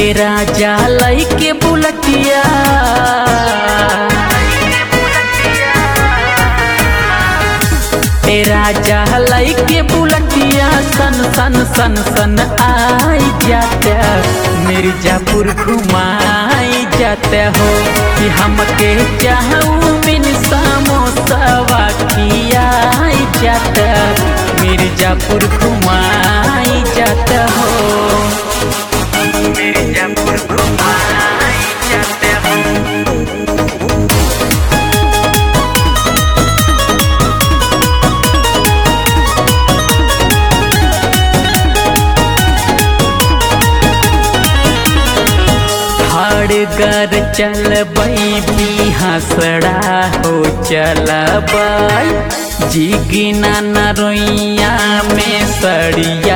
ए राजा लई के बुलटिया ए राजा लई के बुलटिया सन सन सन सन आई जाते मिर्जापुर घुमाई जाते हो कि हमके चाहू बिन समोसवा खियाई जाते मिर्जापुर घुमाई जाते हो मिर्जापुर घुमाई जाते हो हड़गर चलबई बिहसड़ा हो चलबई जिगिना नरोइया में सड़िया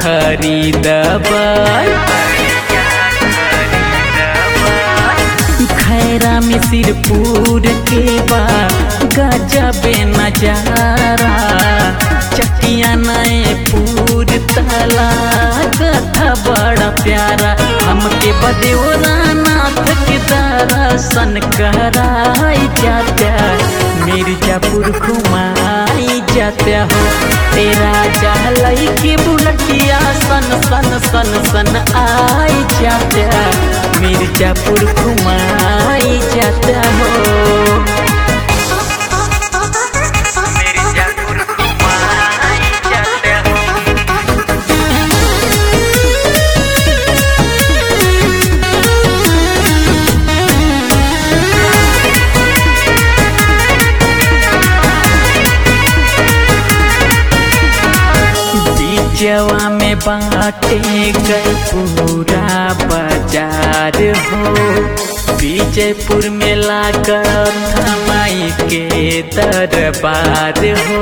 खरीदबई खैरा मिसिरपुर के बा गजबे नजारा चकिया नए पूर तला कथा बड़ा प्यारा हमके बदेवरा नाथ के दर्शन कराई जाता मिर्जापुर घुमाई जाता हो तेरा जहलई के बुलटिया सन सन सन सन आई जाता मिर्जापुर घुमाई जाता हो मिर्जापुर घुमाई जाता हो बीचवा में बाटे गई पूरा बाजार हो विजयपुर में लागत माई के दरबार हो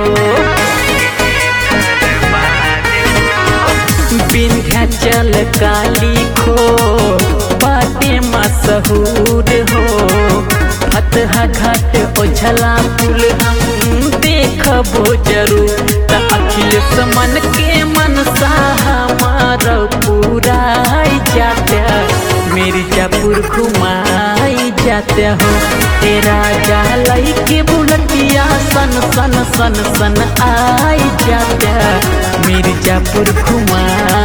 विंध्याचल काली खो बाटे मशहूर हो फतहा घाट ओझला पुल हम देखबो जरूर त अखिलेश मन के मनसा हमार पूरा जाता मिर्जापुर घुमाई जाता हो तेरा जालई के बुलटिया सन सन सन सन आई जाता मिर्जापुर घुमाई